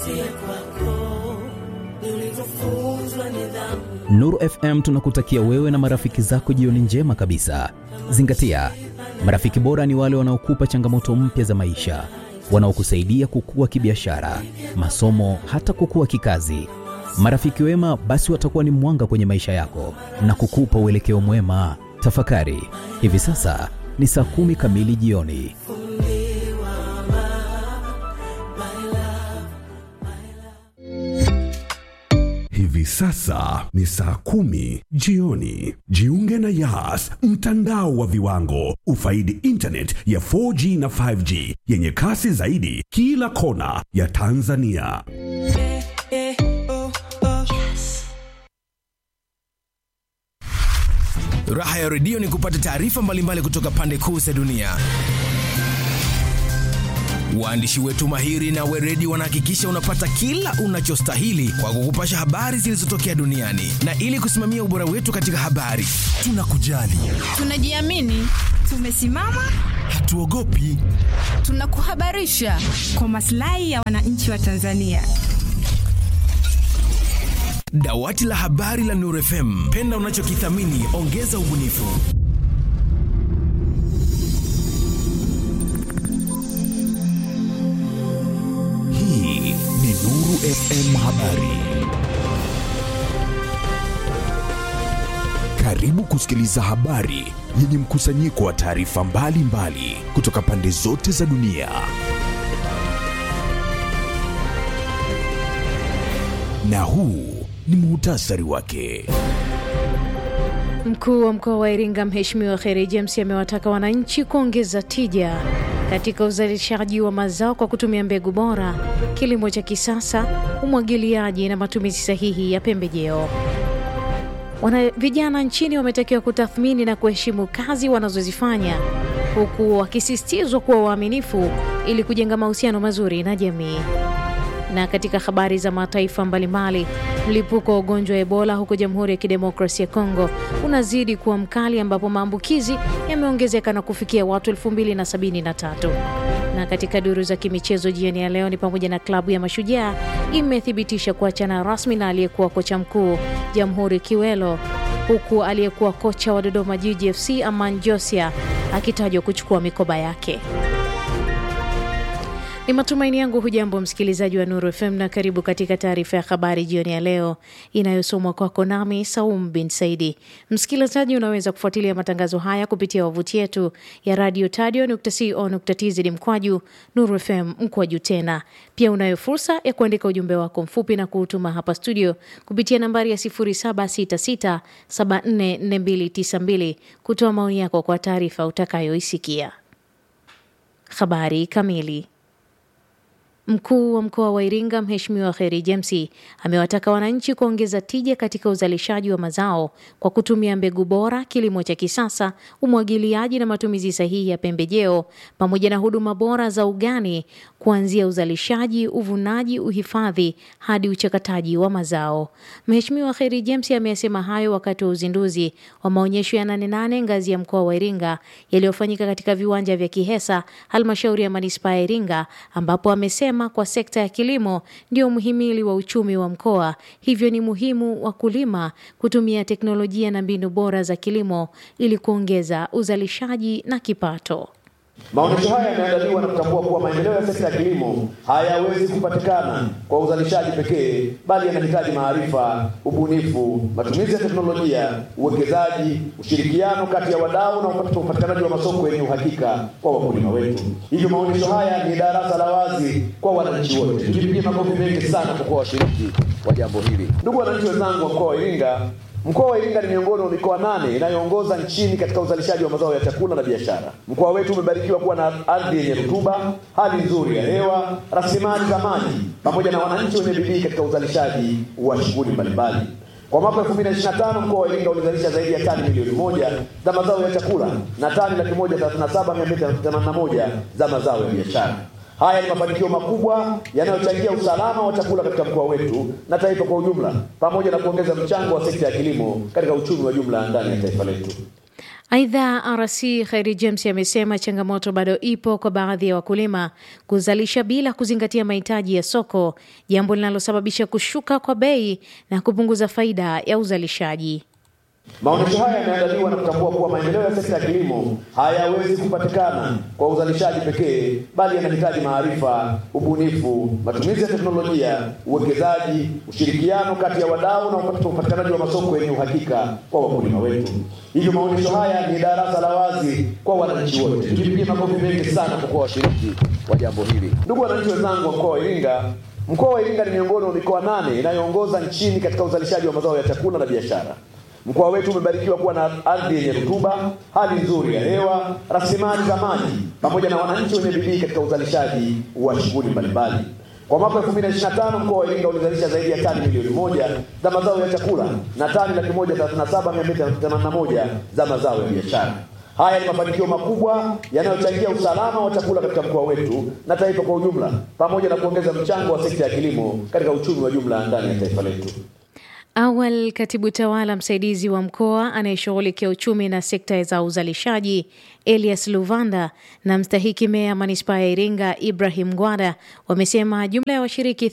Nuru FM tunakutakia wewe na marafiki zako jioni njema kabisa. Zingatia, marafiki bora ni wale wanaokupa changamoto mpya za maisha, wanaokusaidia kukua kibiashara, masomo, hata kukua kikazi. Marafiki wema basi watakuwa ni mwanga kwenye maisha yako na kukupa uelekeo mwema. Tafakari, hivi sasa ni saa kumi kamili jioni. Hivi sasa ni saa kumi jioni. Jiunge na Yas, mtandao wa viwango. Ufaidi internet ya 4G na 5G yenye kasi zaidi kila kona ya Tanzania. Raha ya redio ni kupata taarifa mbalimbali kutoka pande kuu za dunia. Waandishi wetu mahiri na weredi wanahakikisha unapata kila unachostahili kwa kukupasha habari zilizotokea duniani, na ili kusimamia ubora wetu katika habari, tunakujali, Tunajiamini, tumesimama, hatuogopi. tunakuhabarisha kwa maslahi ya wananchi wa Tanzania. Dawati la habari la Nuru FM, penda unachokithamini, ongeza ubunifu. Hii ni Nuru FM Habari. Karibu kusikiliza habari yenye mkusanyiko wa taarifa mbalimbali kutoka pande zote za dunia. Na huu ni muhtasari wake. Mkuu wa mkoa wa Iringa Mheshimiwa Kheri James amewataka wananchi kuongeza tija katika uzalishaji wa mazao kwa kutumia mbegu bora, kilimo cha kisasa, umwagiliaji na matumizi sahihi ya pembejeo. Wana vijana nchini wametakiwa kutathmini na kuheshimu kazi wanazozifanya huku wakisisitizwa kuwa waaminifu ili kujenga mahusiano mazuri na jamii. Na katika habari za mataifa mbalimbali, mlipuko wa ugonjwa wa Ebola huko Jamhuri ya Kidemokrasia ya Kongo unazidi kuwa mkali ambapo maambukizi yameongezeka na kufikia watu 2073. Na katika duru za kimichezo jioni ya leo ni pamoja na klabu ya Mashujaa imethibitisha kuachana rasmi na aliyekuwa kocha mkuu Jamhuri Kiwelo, huku aliyekuwa kocha wa Dodoma Jiji FC Aman Josia akitajwa kuchukua mikoba yake. Ni matumaini yangu hujambo msikilizaji wa Nuru FM na karibu katika taarifa ya habari jioni ya leo inayosomwa kwako nami Saum bin Saidi. Msikilizaji, unaweza kufuatilia matangazo haya kupitia wavuti yetu ya radio tadio.co.tz mkwaju Nuru FM mkwaju tena. Pia unayo fursa ya kuandika ujumbe wako mfupi na kuutuma hapa studio kupitia nambari ya 0766744292 kutoa maoni yako kwa taarifa utakayoisikia. Habari kamili. Mkuu wa mkoa wa Iringa Mheshimiwa Kheri James amewataka wananchi kuongeza tija katika uzalishaji wa mazao kwa kutumia mbegu bora, kilimo cha kisasa, umwagiliaji na matumizi sahihi ya pembejeo pamoja na huduma bora za ugani kuanzia uzalishaji, uvunaji, uhifadhi hadi uchakataji wa mazao. Mheshimiwa Kheri James ameyasema hayo wakati wa uzinduzi wa maonyesho ya Nane Nane ngazi ya mkoa wa Iringa yaliyofanyika katika viwanja vya Kihesa, halmashauri ya manispaa ya Iringa, ambapo amesema kwa sekta ya kilimo ndio mhimili wa uchumi wa mkoa, hivyo ni muhimu wakulima kutumia teknolojia na mbinu bora za kilimo ili kuongeza uzalishaji na kipato. Maonyesho haya yameandaliwa na kutambua kuwa maendeleo ya sekta ya kilimo hayawezi kupatikana kwa uzalishaji pekee, bali yanahitaji maarifa, ubunifu, matumizi ya teknolojia, uwekezaji, ushirikiano kati ya wadau na upatikanaji wa masoko yenye uhakika kwa wakulima wetu. Hivyo maonyesho haya ni darasa la wazi kwa wananchi wote. Tujipigie makofi mengi sana kwa kuwa washiriki wa jambo hili. Ndugu wananchi wenzangu wa mkoa wa Iringa, Mkoa wa Iringa ni miongoni mwa mikoa nane inayoongoza nchini katika uzalishaji wa mazao ya chakula na biashara. Mkoa wetu umebarikiwa kuwa na ardhi yenye rutuba, hali nzuri ya hewa, rasilimali za maji pamoja na wananchi wenye bidii katika uzalishaji wa shughuli mbalimbali. Kwa mwaka 2025 mkoa wa Iringa ulizalisha zaidi ya tani milioni moja za mazao ya chakula na tani laki moja thelathini na saba mia mbili themanini na moja za mazao ya biashara. Haya ni mafanikio makubwa yanayochangia usalama wa chakula katika mkoa wetu na taifa kwa ujumla, pamoja na kuongeza mchango wa sekta ya kilimo katika uchumi wa jumla ndani ya taifa letu. Aidha, RC Khairi James amesema changamoto bado ipo kwa baadhi ya wakulima kuzalisha bila kuzingatia mahitaji ya soko, jambo linalosababisha kushuka kwa bei na kupunguza faida ya uzalishaji. Maonyesho haya yameandaliwa na kutambua kuwa maendeleo ya sekta ya kilimo hayawezi kupatikana kwa uzalishaji pekee, bali yanahitaji maarifa, ubunifu, matumizi ya teknolojia, uwekezaji, ushirikiano kati ya wadau na upatikanaji wa masoko yenye uhakika kwa wakulima wetu. Hivyo maonyesho haya ni darasa la wazi kwa wananchi wote. Tujipigie makofi mengi sana kwa kuwa washiriki wa jambo hili. Ndugu wananchi wenzangu wa mkoa wa Iringa, mkoa wa Iringa ni miongoni mwa mikoa nane inayoongoza nchini katika uzalishaji wa mazao ya chakula na biashara. Mkoa wetu umebarikiwa kuwa na ardhi yenye rutuba, hali nzuri ya hewa, rasilimali za maji pamoja na wananchi wenye bidii katika uzalishaji wa shughuli mbalimbali. Kwa mwaka 2025 mkoa wa Iringa ulizalisha zaidi ya tani milioni moja za mazao ya chakula na tani laki moja thelathini na saba mia mbili themanini na moja za mazao ya biashara. Haya ni mafanikio makubwa yanayochangia usalama wa chakula katika mkoa wetu na taifa kwa ujumla, pamoja na kuongeza mchango wa sekta ya kilimo katika uchumi wa jumla ndani ya taifa letu. Awal, katibu tawala msaidizi wa mkoa anayeshughulikia uchumi na sekta za uzalishaji Elias Luvanda na mstahiki meya manispaa ya Iringa Ibrahim Gwada wamesema jumla ya washiriki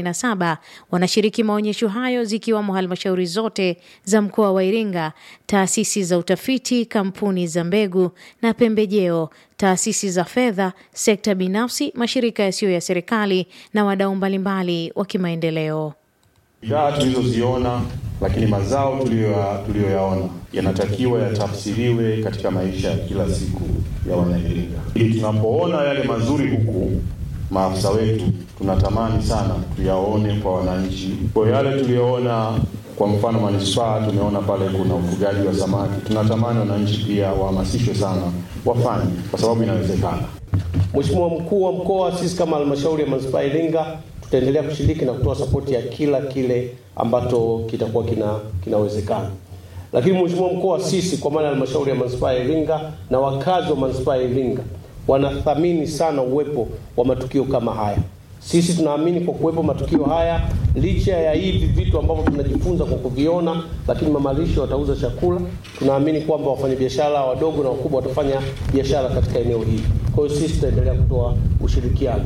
87 wanashiriki maonyesho hayo zikiwamo halmashauri zote za mkoa wa Iringa, taasisi za utafiti, kampuni za mbegu na pembejeo, taasisi za fedha, sekta binafsi, mashirika yasiyo ya serikali na wadau mbalimbali wa kimaendeleo. Bidhaa tulizoziona lakini mazao tuliyoyaona yanatakiwa yatafsiriwe katika maisha ya kila siku ya Wanairinga, ili tunapoona yale mazuri huku maafisa wetu tunatamani sana tuyaone kwa wananchi. Kwa yale tuliyoona, kwa mfano manispaa, tumeona pale kuna ufugaji wa samaki, tunatamani wananchi pia wahamasishwe sana wafanye, kwa sababu inawezekana. Mheshimiwa mkuu wa mkoa, sisi kama halmashauri ya manispaa Iringa tutaendelea kushiriki na kutoa sapoti ya kila kile ambacho kitakuwa kina kinawezekana. Lakini mheshimiwa mkoa, sisi kwa maana halmashauri ya manispaa ya Iringa na wakazi wa manispaa ya Iringa wanathamini sana uwepo wa matukio kama haya. Sisi tunaamini kwa kuwepo matukio haya, licha ya hivi vitu ambavyo tunajifunza kwa kuviona, lakini mamalisho watauza chakula, tunaamini kwamba wafanyabiashara wadogo na wakubwa watafanya biashara katika eneo hili. Kwa hiyo sisi tutaendelea kutoa ushirikiano.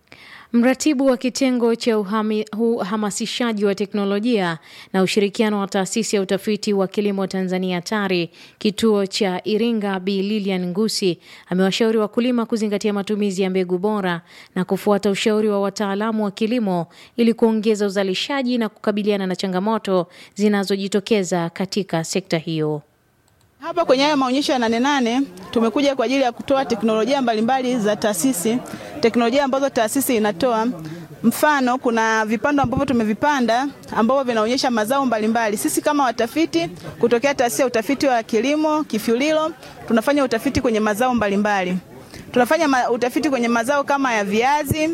Mratibu wa kitengo cha uhamasishaji wa teknolojia na ushirikiano wa taasisi ya utafiti wa kilimo Tanzania TARI kituo cha Iringa, Bi Lilian Ngusi amewashauri wakulima kuzingatia matumizi ya mbegu bora na kufuata ushauri wa wataalamu wa kilimo ili kuongeza uzalishaji na kukabiliana na changamoto zinazojitokeza katika sekta hiyo. Hapa kwenye haya maonyesho ya Nane Nane tumekuja kwa ajili ya kutoa teknolojia mbalimbali za taasisi, teknolojia ambazo taasisi inatoa. Mfano, kuna vipando ambavyo tumevipanda ambavyo vinaonyesha mazao mbalimbali. Sisi kama watafiti kutokea taasisi ya utafiti wa kilimo Kifyulilo tunafanya utafiti kwenye mazao mbalimbali. Tunafanya ma utafiti kwenye mazao kama ya viazi.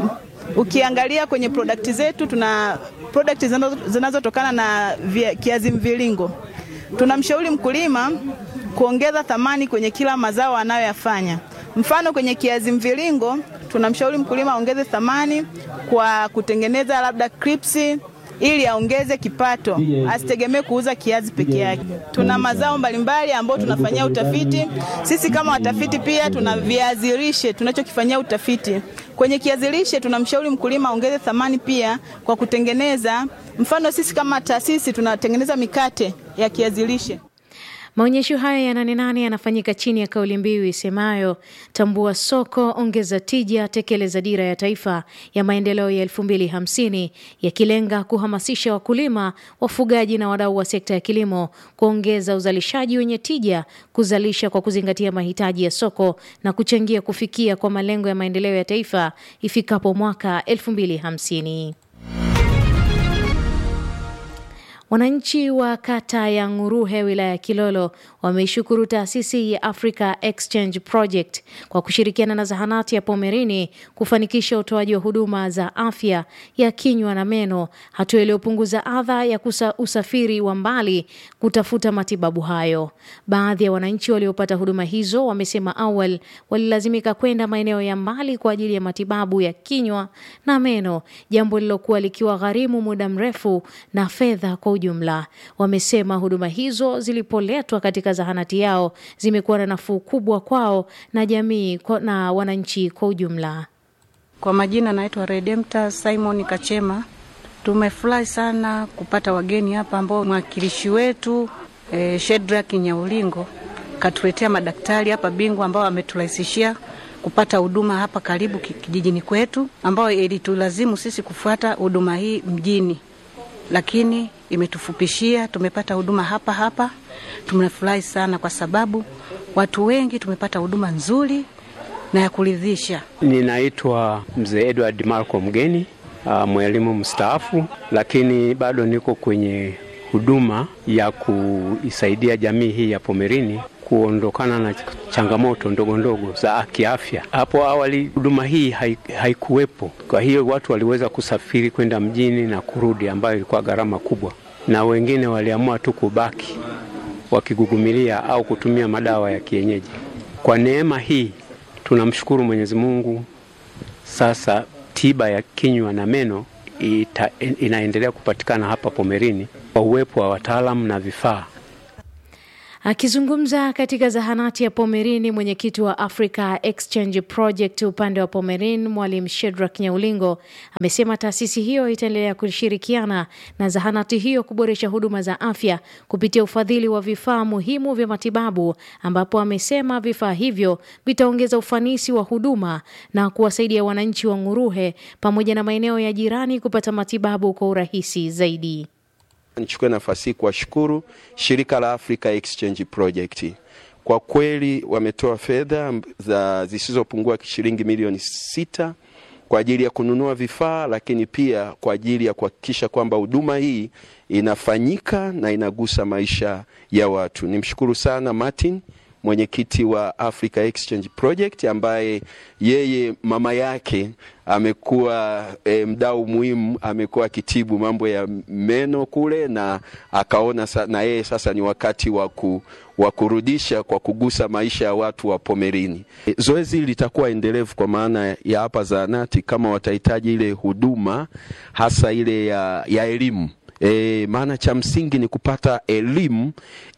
Ukiangalia kwenye product zetu tuna product zinazotokana na via, kiazi mviringo tunamshauri mkulima kuongeza thamani kwenye kila mazao anayoyafanya. Mfano, kwenye kiazi mviringo tunamshauri mkulima aongeze thamani kwa kutengeneza labda crips ili aongeze kipato, asitegemee kuuza kiazi peke yake. Tuna mazao mbalimbali ambayo tunafanyia utafiti. Sisi kama watafiti pia tuna viazi lishe tunachokifanyia utafiti. Kwenye kiazi lishe tunamshauri mkulima aongeze thamani pia kwa kutengeneza, mfano sisi kama taasisi tunatengeneza mikate ya kiazi lishe. Maonyesho haya ya Nane Nane yanafanyika chini ya kauli mbiu isemayo tambua soko, ongeza tija, tekeleza dira ya taifa ya maendeleo ya elfu mbili hamsini yakilenga kuhamasisha wakulima, wafugaji na wadau wa sekta ya kilimo kuongeza uzalishaji wenye tija, kuzalisha kwa kuzingatia mahitaji ya soko na kuchangia kufikia kwa malengo ya maendeleo ya taifa ifikapo mwaka elfu mbili hamsini. Wananchi wa kata ya Nguruhe wilaya ya Kilolo wameishukuru taasisi ya Africa Exchange Project kwa kushirikiana na zahanati ya Pomerini kufanikisha utoaji wa huduma za afya ya kinywa na meno, hatua iliyopunguza adha ya kusa usafiri wa mbali kutafuta matibabu hayo. Baadhi ya wananchi waliopata huduma hizo wamesema awali walilazimika kwenda maeneo ya mbali kwa ajili ya matibabu ya kinywa na meno, jambo lililokuwa likiwa gharimu muda mrefu na fedha kwa ujumla. Wamesema huduma hizo zilipoletwa katika zahanati yao zimekuwa na nafuu kubwa kwao na jamii kwa- na wananchi kwa ujumla. Kwa majina naitwa Redempta Simon Kachema. Tumefurahi sana kupata wageni hapa ambao mwakilishi wetu eh, Shedrack Nyaulingo katuletea madaktari hapa bingwa ambao ameturahisishia kupata huduma hapa karibu ki- kijijini kwetu, ambayo ilitulazimu sisi kufuata huduma hii mjini, lakini imetufupishia, tumepata huduma hapa hapa. Tumefurahi sana kwa sababu watu wengi tumepata huduma nzuri na ya kuridhisha. Ninaitwa mzee Edward Marco Mgeni, uh, mwalimu mstaafu, lakini bado niko kwenye huduma ya kuisaidia jamii hii ya Pomerini kuondokana na changamoto ndogo ndogo za kiafya. Hapo awali huduma hii hai- haikuwepo, kwa hiyo watu waliweza kusafiri kwenda mjini na kurudi, ambayo ilikuwa gharama kubwa, na wengine waliamua tu kubaki wakigugumilia au kutumia madawa ya kienyeji. Kwa neema hii tunamshukuru Mwenyezi Mungu. Sasa tiba ya kinywa na meno ita, inaendelea kupatikana hapa Pomerini kwa uwepo wa wataalamu na vifaa. Akizungumza katika zahanati ya Pomerini, mwenyekiti wa Africa Exchange Project upande wa Pomerin, Mwalimu Shedrack Nyaulingo amesema taasisi hiyo itaendelea kushirikiana na zahanati hiyo kuboresha huduma za afya kupitia ufadhili wa vifaa muhimu vya matibabu, ambapo amesema vifaa hivyo vitaongeza ufanisi wa huduma na kuwasaidia wananchi wa Nguruhe pamoja na maeneo ya jirani kupata matibabu kwa urahisi zaidi. Nichukue nafasi hii kuwashukuru shirika la Africa Exchange Project. Kwa kweli wametoa fedha za zisizopungua shilingi milioni sita kwa ajili ya kununua vifaa, lakini pia kwa ajili ya kuhakikisha kwamba huduma hii inafanyika na inagusa maisha ya watu. Nimshukuru sana Martin mwenyekiti wa Africa Exchange Project ambaye yeye mama yake amekuwa e, mdau muhimu, amekuwa akitibu mambo ya meno kule, na akaona sa, na yeye sasa ni wakati wa ku, wa kurudisha kwa kugusa maisha ya watu wa Pomerini. E, zoezi hili litakuwa endelevu kwa maana ya hapa zahanati, kama watahitaji ile huduma hasa ile ya, ya elimu E, maana cha msingi ni kupata elimu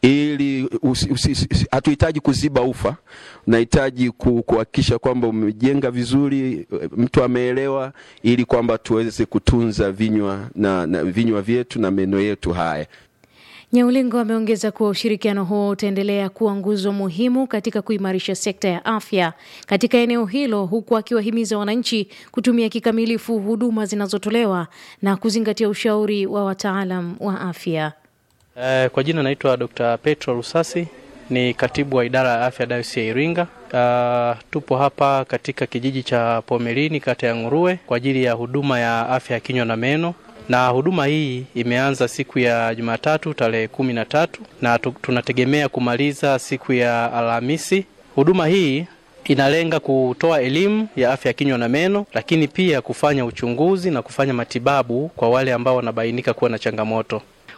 ili hatuhitaji kuziba ufa, unahitaji kuhakikisha kwamba umejenga vizuri, mtu ameelewa, ili kwamba tuweze kutunza vinywa na, na vinywa vyetu na meno yetu haya. Nyaulingo ameongeza kuwa ushirikiano huo utaendelea kuwa nguzo muhimu katika kuimarisha sekta ya afya katika eneo hilo, huku akiwahimiza wananchi kutumia kikamilifu huduma zinazotolewa na kuzingatia ushauri wa wataalam wa afya. Uh, kwa jina naitwa Dr. Petro Rusasi ni katibu wa idara ya afya Dayosisi ya Iringa. Uh, tupo hapa katika kijiji cha Pomerini kata ya Nguruwe kwa ajili ya huduma ya afya ya kinywa na meno na huduma hii imeanza siku ya Jumatatu tarehe kumi na tatu na tunategemea kumaliza siku ya Alhamisi. Huduma hii inalenga kutoa elimu ya afya ya kinywa na meno, lakini pia kufanya uchunguzi na kufanya matibabu kwa wale ambao wanabainika kuwa na changamoto.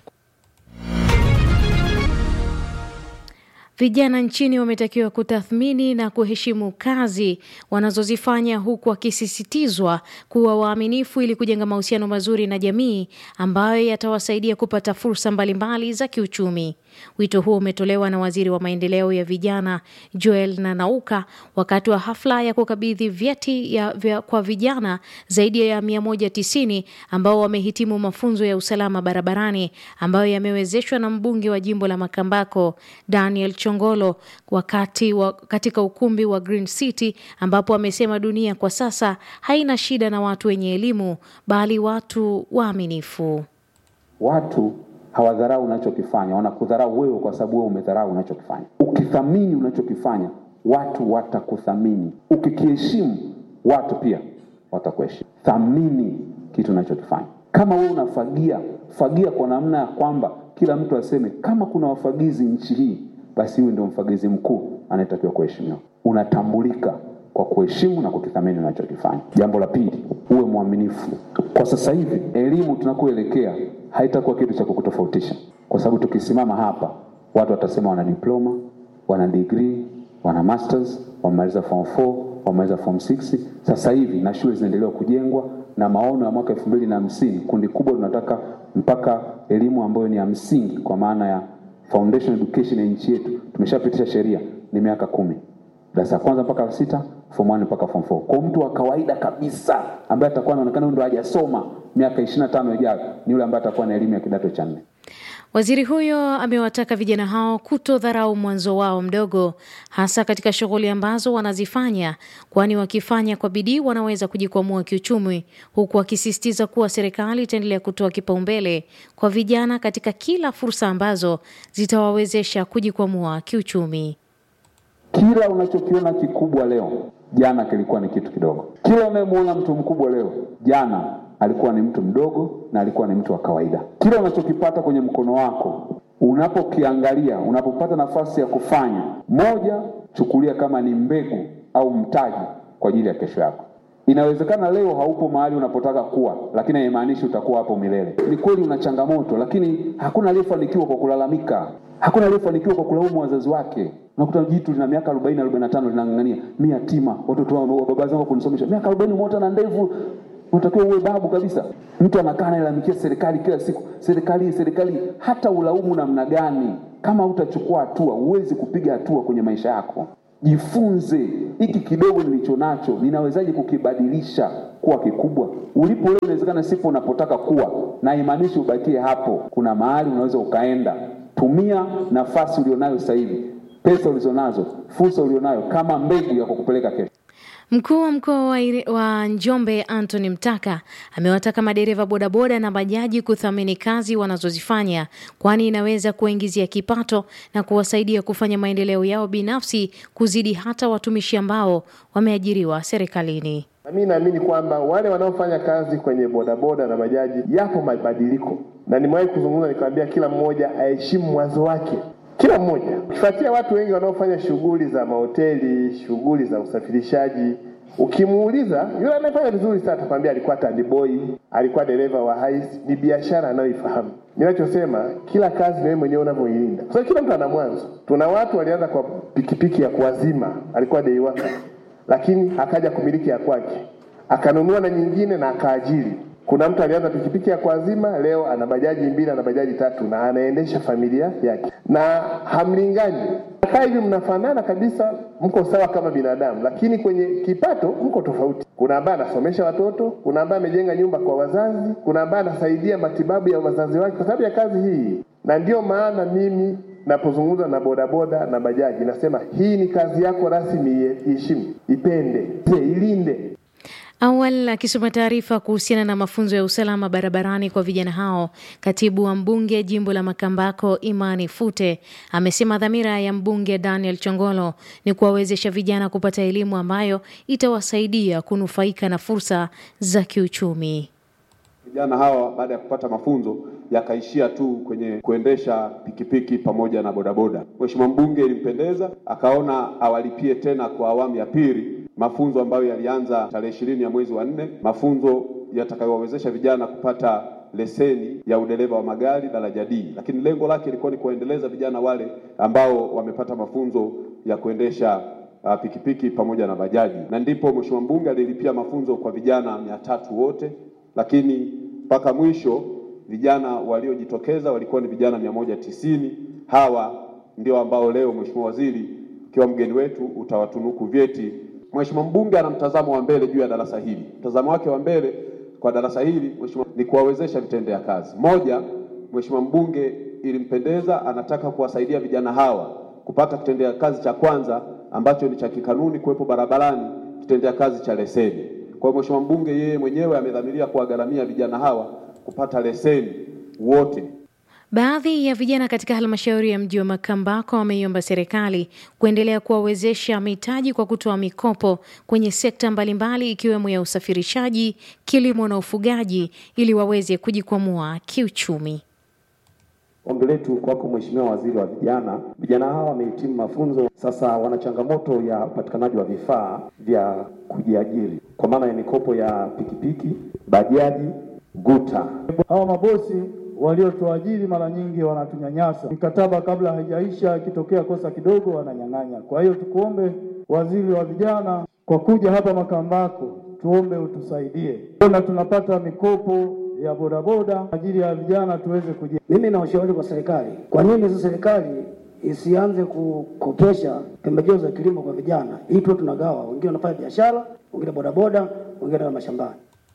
Vijana nchini wametakiwa kutathmini na kuheshimu kazi wanazozifanya huku wakisisitizwa kuwa waaminifu ili kujenga mahusiano mazuri na jamii ambayo yatawasaidia kupata fursa mbalimbali za kiuchumi. Wito huo umetolewa na waziri wa maendeleo ya vijana Joel Nanauka wakati wa hafla ya kukabidhi vyeti ya vya kwa vijana zaidi ya 190 ambao wamehitimu mafunzo ya usalama barabarani ambayo yamewezeshwa na mbunge wa jimbo la Makambako Daniel Chongolo wakati wa, katika ukumbi wa Green City ambapo amesema dunia kwa sasa haina shida na watu wenye elimu bali watu waaminifu. Watu hawadharau unachokifanya, wanakudharau wewe kwa sababu wewe umedharau unachokifanya. Ukithamini unachokifanya, watu watakuthamini. Ukikiheshimu, watu pia watakuheshimu. Thamini kitu unachokifanya. Kama wewe unafagia, fagia kwa namna ya kwamba kila mtu aseme kama kuna wafagizi nchi hii, basi huyu ndio mfagizi mkuu anayetakiwa kuheshimiwa. Unatambulika kwa kuheshimu na kukithamini unachokifanya. Jambo la pili, uwe mwaminifu. Kwa sasa hivi elimu tunakoelekea haitakuwa kitu cha kukutofautisha, kwa sababu tukisimama hapa watu watasema wana diploma, wana degree, wana masters, wamemaliza form 4, wamemaliza form 6. Sasa hivi na shule zinaendelea kujengwa na maono ya mwaka elfu mbili na hamsini kundi kubwa tunataka mpaka elimu ambayo ni ya msingi kwa maana ya foundation education ya nchi yetu, tumeshapitisha sheria ni miaka kumi, darasa la kwanza mpaka la sita, form 1 mpaka form 4. Kwa mtu wa kawaida kabisa ambaye atakuwa anaonekana ndio hajasoma miaka 25 ijayo ni yule ambaye atakuwa na elimu ya kidato cha nne. Waziri huyo amewataka vijana hao kutodharau mwanzo wao mdogo, hasa katika shughuli ambazo wanazifanya, kwani wakifanya kwa bidii wanaweza kujikwamua kiuchumi, huku akisisitiza kuwa serikali itaendelea kutoa kipaumbele kwa vijana katika kila fursa ambazo zitawawezesha kujikwamua kiuchumi. Kila unachokiona kikubwa leo, jana kilikuwa ni kitu kidogo. Kila unayemwona mtu mkubwa leo, jana alikuwa ni mtu mdogo na alikuwa ni mtu wa kawaida. Kila unachokipata kwenye mkono wako, unapokiangalia, unapopata nafasi ya kufanya, moja, chukulia kama ni mbegu au mtaji kwa ajili ya kesho yako. Inawezekana leo haupo mahali unapotaka kuwa, lakini haimaanishi utakuwa hapo milele. Ni kweli una changamoto, lakini hakuna aliyefanikiwa kwa kulalamika. Hakuna aliyefanikiwa kwa kulaumu wazazi wake. Unakuta jitu lina miaka 40 45 linang'ang'ania, mimi yatima, watoto wa baba zangu kunisomesha. Miaka 40 umeota na ndevu, unatakiwa uwe babu kabisa. Mtu anakaa analalamikia serikali kila siku, serikali serikali. Hata ulaumu namna gani, kama hutachukua hatua, huwezi kupiga hatua kwenye maisha yako. Jifunze, hiki kidogo nilicho nacho ninawezaje kukibadilisha kuwa kikubwa. Ulipo leo inawezekana sipo unapotaka kuwa, na imaanishi ubakie hapo. Kuna mahali unaweza ukaenda. Tumia nafasi ulionayo sasa hivi, pesa ulizonazo, fursa ulionayo kama mbegu ya kukupeleka kesho. Mkuu wa mkoa wa, wa Njombe Anthony Mtaka amewataka madereva bodaboda na bajaji kuthamini kazi wanazozifanya kwani inaweza kuwaingizia kipato na kuwasaidia kufanya maendeleo yao binafsi kuzidi hata watumishi ambao wameajiriwa serikalini. Na mimi naamini kwamba wale wanaofanya kazi kwenye bodaboda na bajaji, yapo mabadiliko, na nimewahi kuzungumza nikamwambia kila mmoja aheshimu mwanzo wake kila mmoja. Ukifuatia watu wengi wanaofanya shughuli za mahoteli, shughuli za usafirishaji, ukimuuliza yule anayefanya vizuri sana atakwambia alikuwa tandiboi, alikuwa dereva wa hais, ni biashara anayoifahamu. Ninachosema kila kazi ni wewe mwenyewe unavyoilinda, kwa sababu kila mtu ana mwanzo. Tuna watu walianza kwa pikipiki ya kuwazima, alikuwa day worker, lakini akaja kumiliki ya kwake, akanunua na nyingine na akaajiri kuna mtu alianza pikipiki ya kuazima, leo ana bajaji mbili, ana bajaji tatu na anaendesha familia yake, na hamlingani. Kaa hivi mnafanana kabisa, mko sawa kama binadamu, lakini kwenye kipato mko tofauti. Kuna ambaye anasomesha watoto, kuna ambaye amejenga nyumba kwa wazazi, kuna ambaye anasaidia matibabu ya wazazi wake kwa sababu ya kazi hii. Na ndio maana mimi napozungumza na bodaboda na bajaji nasema hii ni kazi yako rasmi, iheshimu, ipende, ilinde. Awali akisoma taarifa kuhusiana na mafunzo ya usalama barabarani kwa vijana hao, katibu wa mbunge jimbo la Makambako Imani Fute amesema dhamira ya mbunge Daniel Chongolo ni kuwawezesha vijana kupata elimu ambayo itawasaidia kunufaika na fursa za kiuchumi. Vijana hawa baada ya kupata mafunzo yakaishia tu kwenye kuendesha pikipiki pamoja na bodaboda. Mheshimiwa mbunge ilimpendeza, akaona awalipie tena kwa awamu ya pili mafunzo ambayo yalianza tarehe ishirini ya mwezi wa nne, mafunzo yatakayowawezesha vijana kupata leseni ya udereva wa magari daraja D, lakini lengo lake ilikuwa ni kuendeleza vijana wale ambao wamepata mafunzo ya kuendesha uh, pikipiki pamoja na bajaji, na ndipo mheshimiwa mbunge alilipia mafunzo kwa vijana mia tatu wote, lakini mpaka mwisho vijana waliojitokeza walikuwa ni vijana mia moja tisini. Hawa ndio ambao leo mheshimiwa waziri ukiwa mgeni wetu utawatunuku vyeti. Mheshimiwa mbunge ana mtazamo wa mbele juu ya darasa hili. Mtazamo wake wa mbele kwa darasa hili mheshimiwa, ni kuwawezesha vitendea kazi. Moja, mheshimiwa mbunge ilimpendeza, anataka kuwasaidia vijana hawa kupata kitendea kazi cha kwanza ambacho ni cha kikanuni kuwepo barabarani, kitendea kazi cha leseni. Kwa hiyo mheshimiwa mbunge yeye mwenyewe amedhamiria kuwagharamia vijana hawa kupata leseni wote. Baadhi ya vijana katika halmashauri ya mji wa Makambako wameiomba serikali kuendelea kuwawezesha mitaji kwa kutoa mikopo kwenye sekta mbalimbali ikiwemo ya usafirishaji, kilimo na ufugaji ili waweze kujikwamua kiuchumi. Ombi letu kwako Mheshimiwa Waziri wa Vijana, vijana hawa wamehitimu mafunzo, sasa wana changamoto ya upatikanaji wa vifaa vya kujiajiri kwa maana ya mikopo ya pikipiki, bajaji, guta. Hawa mabosi waliotuajiri mara nyingi wanatunyanyasa, mikataba kabla haijaisha, ikitokea kosa kidogo wananyang'anya. Kwa hiyo tukuombe waziri wa vijana, kwa kuja hapa Makambako, tuombe utusaidie, na tunapata mikopo ya bodaboda kwa ajili ya vijana tuweze kuji. Mimi na ushauri kwa serikali, kwa nini sasa serikali isianze kukopesha pembejeo za kilimo kwa vijana, ili tuwe tunagawa, wengine wanafanya biashara, wengine bodaboda, wengine na mashambani.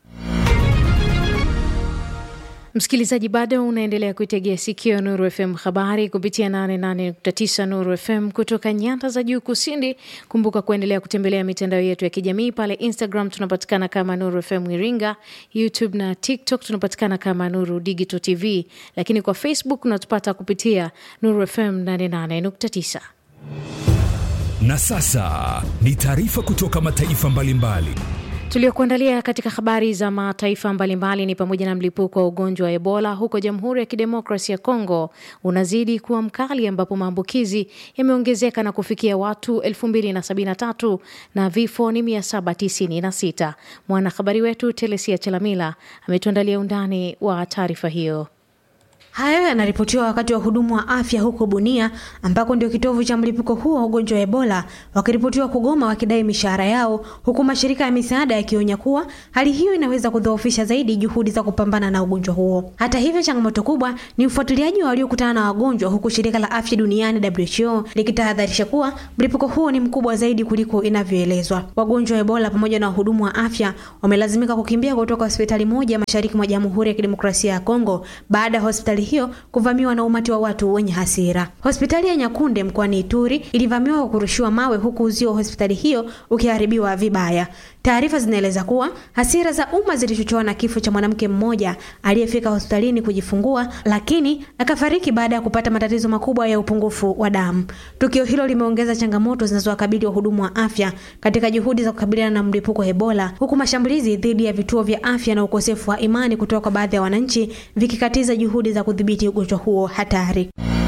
Msikilizaji, bado unaendelea kuitegea sikio Nuru FM habari kupitia 88.9 Nuru FM kutoka nyanda za juu kusini. Kumbuka kuendelea kutembelea mitandao yetu ya kijamii pale Instagram tunapatikana kama Nuru FM Iringa, YouTube na TikTok tunapatikana kama Nuru Digital TV, lakini kwa Facebook unatupata kupitia Nuru FM 88.9. Na sasa ni taarifa kutoka mataifa mbalimbali mbali. Tuliokuandalia katika habari za mataifa mbalimbali ni pamoja na mlipuko wa ugonjwa wa Ebola huko Jamhuri ya Kidemokrasi ya Kongo unazidi kuwa mkali, ambapo maambukizi yameongezeka na kufikia watu 2073 na vifo ni 796. Mwanahabari wetu Telesia Chelamila ametuandalia undani wa taarifa hiyo. Hayo yanaripotiwa wakati wa wahudumu wa afya huko Bunia ambako ndio kitovu cha mlipuko huo wa ugonjwa wa Ebola wakiripotiwa kugoma wakidai mishahara yao, huku mashirika ya misaada yakionya kuwa hali hiyo inaweza kudhoofisha zaidi juhudi za kupambana na ugonjwa huo. Hata hivyo, changamoto kubwa ni ufuatiliaji wa waliokutana na wagonjwa, huku shirika la afya duniani WHO likitahadharisha kuwa mlipuko huo ni mkubwa zaidi kuliko inavyoelezwa. Wagonjwa wa Ebola pamoja na wahudumu wa afya wamelazimika kukimbia kutoka hospitali moja mashariki mwa Jamhuri ya Kidemokrasia ya Kongo baada ya hospitali hiyo kuvamiwa na umati wa watu wenye hasira. Hospitali ya Nyakunde mkoani Ituri ilivamiwa kwa kurushiwa mawe huku uzio wa hospitali hiyo ukiharibiwa vibaya. Taarifa zinaeleza kuwa hasira za umma zilichochewa na kifo cha mwanamke mmoja aliyefika hospitalini kujifungua, lakini akafariki baada ya kupata matatizo makubwa ya upungufu wa damu. Tukio hilo limeongeza changamoto zinazowakabili wahudumu wa afya katika juhudi za kukabiliana na mlipuko wa Ebola, huku mashambulizi dhidi ya vituo vya afya na ukosefu wa imani kutoka kwa baadhi ya wananchi vikikatiza juhudi za kudhibiti ugonjwa huo hatari.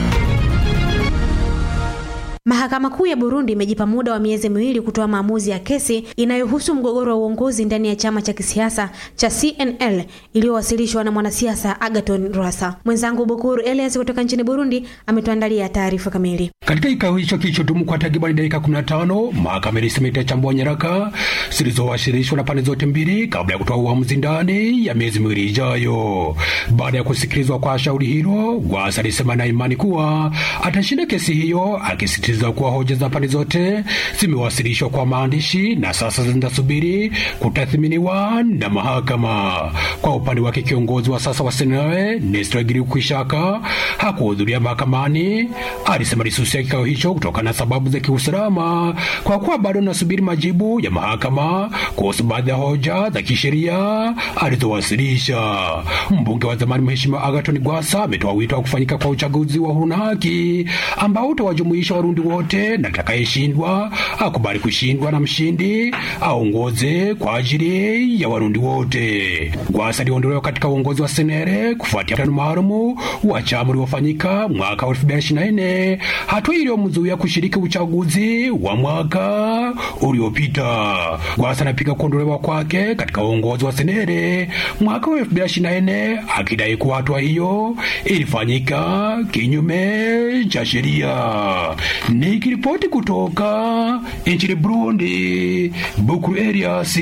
Mahakama Kuu ya Burundi imejipa muda wa miezi miwili kutoa maamuzi ya kesi inayohusu mgogoro wa uongozi ndani ya chama cha kisiasa cha CNL iliyowasilishwa na mwanasiasa Agaton Rwasa. Mwenzangu Bukuru Elias kutoka nchini Burundi ametuandalia taarifa kamili. Katika kikao hicho kilichodumu kwa takribani dakika 15, mahakama ilisema itachambua nyaraka zilizowasilishwa na pande zote mbili kabla ya kutoa uamuzi ndani ya miezi miwili ijayo. Baada ya kusikilizwa kwa shauri hilo, Rwasa alisema na imani kuwa atashinda kesi hiyo akisiti za kuwa hoja za pande zote zimewasilishwa kwa maandishi na sasa zinasubiri kutathminiwa na mahakama. Kwa upande wake, kiongozi wa sasa wa Senawe Nestor Girukishaka hakuhudhuria mahakamani. Alisema alisusia kikao hicho kutokana na sababu za kiusalama, kwa kuwa bado anasubiri majibu ya mahakama kuhusu baadhi ya hoja za kisheria alizowasilisha. Mbunge wa zamani Mheshimiwa Agaton Gwasa ametoa wito wa kufanyika kwa uchaguzi wa huru na haki ambao utawajumuisha Warundi wote na atakayeshindwa akubali kushindwa na mshindi aongoze kwa ajili ya Warundi wote. Gwasa aliondolewa katika uongozi wa Senere kufuatia mkutano maalumu wa chama uliofanyika mwaka wa 2024, hatua iliyomzuia kushiriki uchaguzi wa mwaka uliopita. Gwasa anapiga kuondolewa kwake katika uongozi wa Senere mwaka wa 2024, akidai kuwa hatua hiyo ilifanyika kinyume cha sheria. Nikiripoti kutoka nchini Burundi, Bukuru Elias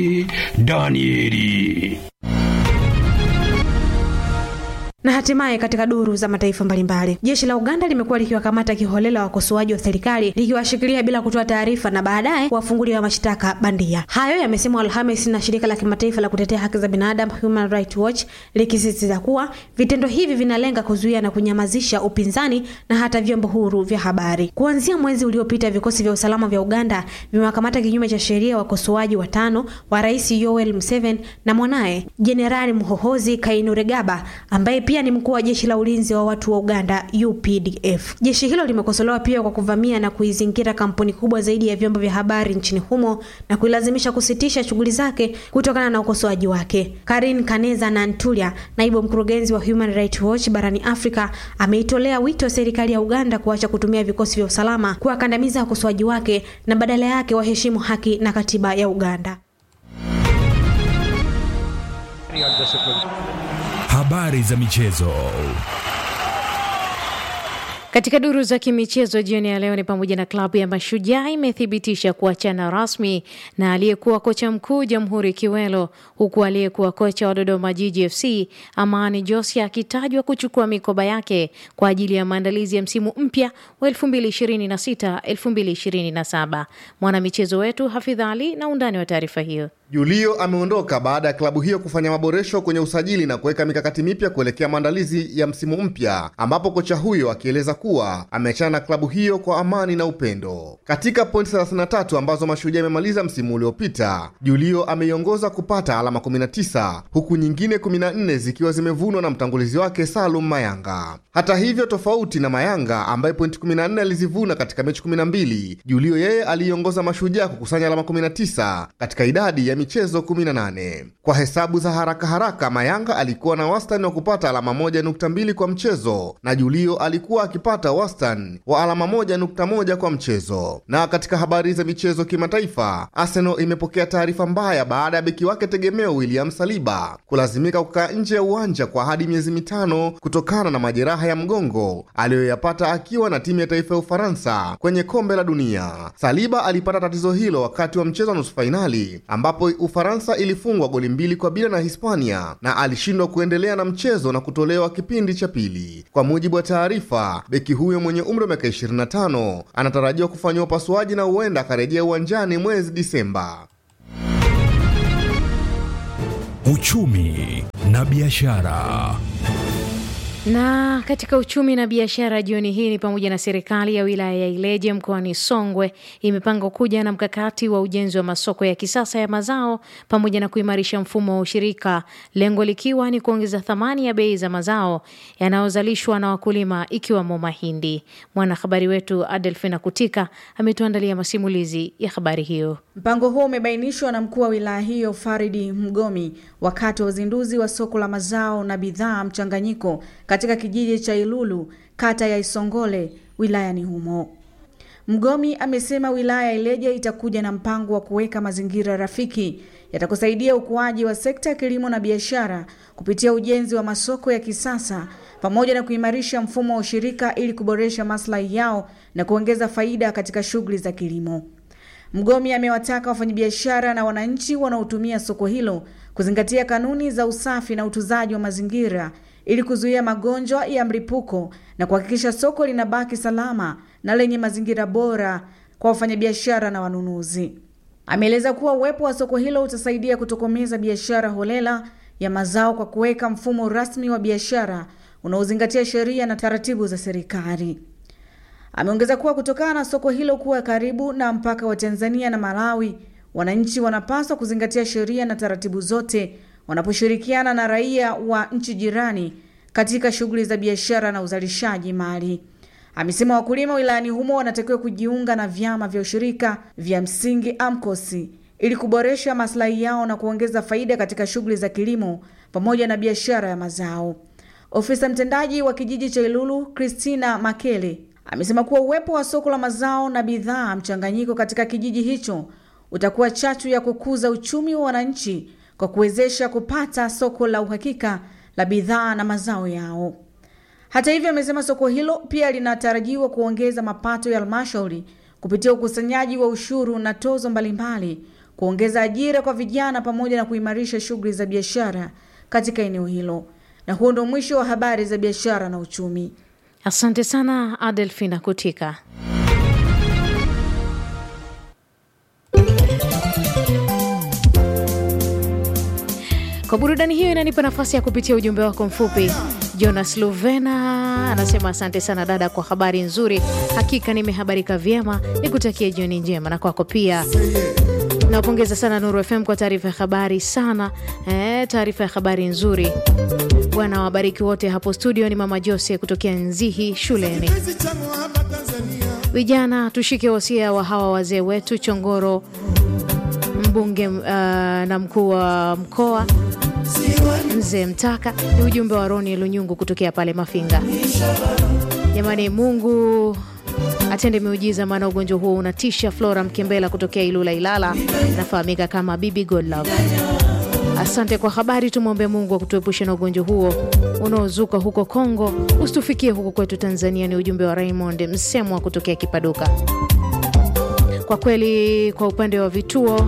Danieli. Na hatimaye katika duru za mataifa mbalimbali, jeshi la Uganda limekuwa likiwakamata kiholela wakosoaji wa serikali likiwashikilia bila kutoa taarifa na baadaye kuwafungulia mashtaka bandia. Hayo yamesemwa Alhamis na shirika la kimataifa la kutetea haki za binadamu Human Rights Watch likisisitiza kuwa vitendo hivi vinalenga kuzuia na kunyamazisha upinzani na hata vyombo huru vya habari. Kuanzia mwezi uliopita, vikosi vya usalama vya Uganda vimewakamata kinyume cha sheria wakosoaji watano wa Rais Yoweri Museveni na mwanaye Jenerali Muhoozi Kainerugaba ambaye pia ni mkuu wa jeshi la ulinzi wa watu wa Uganda UPDF. Jeshi hilo limekosolewa pia kwa kuvamia na kuizingira kampuni kubwa zaidi ya vyombo vya habari nchini humo na kuilazimisha kusitisha shughuli zake kutokana na ukosoaji wake. Karin Kaneza Nantulia, naibu mkurugenzi wa Human Rights Watch barani Afrika, ameitolea wito serikali ya Uganda kuacha kutumia vikosi vya usalama kuwakandamiza wakosoaji wake na badala yake waheshimu haki na katiba ya Uganda. Habari za michezo. Katika duru za kimichezo jioni ya leo ni pamoja na klabu ya Mashujaa imethibitisha kuachana rasmi na aliyekuwa kocha mkuu Jamhuri Kiwelo, huku aliyekuwa kocha wa Dodoma Jiji FC Amani Josia akitajwa kuchukua mikoba yake kwa ajili ya maandalizi ya msimu mpya wa 2026 2027. Mwanamichezo wetu Hafidh Ali na undani wa taarifa hiyo. Julio ameondoka baada ya klabu hiyo kufanya maboresho kwenye usajili na kuweka mikakati mipya kuelekea maandalizi ya msimu mpya, ambapo kocha huyo akieleza kuwa ameachana na klabu hiyo kwa amani na upendo. Katika pointi 33 ambazo Mashujaa imemaliza msimu uliopita, Julio ameiongoza kupata alama 19 huku nyingine 14 zikiwa zimevunwa na mtangulizi wake Salum Mayanga. Hata hivyo, tofauti na Mayanga ambaye pointi 14 alizivuna katika mechi 12, Julio yeye aliiongoza Mashujaa kukusanya alama 19 katika idadi ya michezo 18. Kwa hesabu za haraka haraka, Mayanga alikuwa na wastani wa kupata alama 1.2 kwa mchezo na Julio alikuwa akipata wastani wa alama 1.1 kwa mchezo. Na katika habari za michezo kimataifa, Arsenal imepokea taarifa mbaya baada ya beki wake tegemeo William Saliba kulazimika kukaa nje ya uwanja kwa hadi miezi mitano kutokana na majeraha ya mgongo aliyoyapata akiwa na timu ya taifa ya Ufaransa kwenye kombe la dunia. Saliba alipata tatizo hilo wakati wa mchezo wa nusu fainali ambapo Ufaransa ilifungwa goli mbili kwa bila na Hispania na alishindwa kuendelea na mchezo na kutolewa kipindi cha pili. Kwa mujibu wa taarifa, beki huyo mwenye umri wa miaka 25 anatarajiwa kufanyiwa upasuaji na huenda akarejea uwanjani mwezi Disemba. Uchumi na biashara. Na katika uchumi na biashara jioni hii ni pamoja na serikali ya wilaya ya Ileje mkoani Songwe imepanga kuja na mkakati wa ujenzi wa masoko ya kisasa ya mazao pamoja na kuimarisha mfumo wa ushirika, lengo likiwa ni kuongeza thamani ya bei za mazao yanayozalishwa na wakulima ikiwemo mahindi. Mwanahabari wetu Adelfina Kutika ametuandalia masimulizi ya habari hiyo. Mpango huo umebainishwa na mkuu wa wilaya hiyo Faridi Mgomi wakati wa uzinduzi wa soko la mazao na bidhaa mchanganyiko katika kijiji cha Ilulu kata ya Isongole wilayani humo. Mgomi amesema wilaya ya Ileje itakuja na mpango wa kuweka mazingira rafiki yatakusaidia ukuaji wa sekta ya kilimo na biashara kupitia ujenzi wa masoko ya kisasa pamoja na kuimarisha mfumo wa ushirika ili kuboresha maslahi yao na kuongeza faida katika shughuli za kilimo. Mgomi amewataka wafanyabiashara na wananchi wanaotumia soko hilo kuzingatia kanuni za usafi na utunzaji wa mazingira ili kuzuia magonjwa ya mlipuko na kuhakikisha soko linabaki salama na lenye mazingira bora kwa wafanyabiashara na wanunuzi. Ameeleza kuwa uwepo wa soko hilo utasaidia kutokomeza biashara holela ya mazao kwa kuweka mfumo rasmi wa biashara unaozingatia sheria na taratibu za serikali. Ameongeza kuwa kutokana na soko hilo kuwa karibu na mpaka wa Tanzania na Malawi, wananchi wanapaswa kuzingatia sheria na taratibu zote wanaposhirikiana na raia wa nchi jirani katika shughuli za biashara na uzalishaji mali. Amesema wakulima wilayani humo wanatakiwa kujiunga na vyama vya ushirika vya msingi AMCOS ili kuboresha maslahi yao na kuongeza faida katika shughuli za kilimo pamoja na biashara ya mazao. Ofisa mtendaji wa kijiji cha Ilulu Christina Makele amesema kuwa uwepo wa soko la mazao na bidhaa mchanganyiko katika kijiji hicho utakuwa chachu ya kukuza uchumi wa wananchi kwa kuwezesha kupata soko la uhakika la bidhaa na mazao yao. Hata hivyo, amesema soko hilo pia linatarajiwa kuongeza mapato ya halmashauri kupitia ukusanyaji wa ushuru na tozo mbalimbali, kuongeza ajira kwa vijana pamoja na kuimarisha shughuli za biashara katika eneo hilo. Na huo ndio mwisho wa habari za biashara na uchumi. Asante sana Adelfina Kutika. Kwa burudani hiyo inanipa nafasi ya kupitia ujumbe wako mfupi. Jonas Luvena anasema asante sana dada kwa habari nzuri, hakika nimehabarika vyema, nikutakie jioni njema na kwako pia. Nawapongeza sana Nuru FM kwa taarifa ya habari sana eh, taarifa ya habari nzuri. Bwana wabariki wote hapo studio. Ni mama Jose kutokea Nzihi shuleni. Vijana tushike wasia wa hawa wazee wetu Chongoro, mbunge uh, na mkuu wa mkoa mzee Mtaka. Ni ujumbe wa Roni Lunyungu kutokea pale Mafinga. Jamani, Mungu atende miujiza, maana ugonjwa huo unatisha. Flora Mkembela kutokea Ilula Ilala, anafahamika kama Bibi Godlove. Asante kwa habari. Tumwombe Mungu akutuepushe na ugonjwa huo unaozuka huko Kongo, usitufikie huko kwetu Tanzania. Ni ujumbe wa Raymond Msemwa kutokea Kipaduka. Kwa kweli, kwa upande wa vituo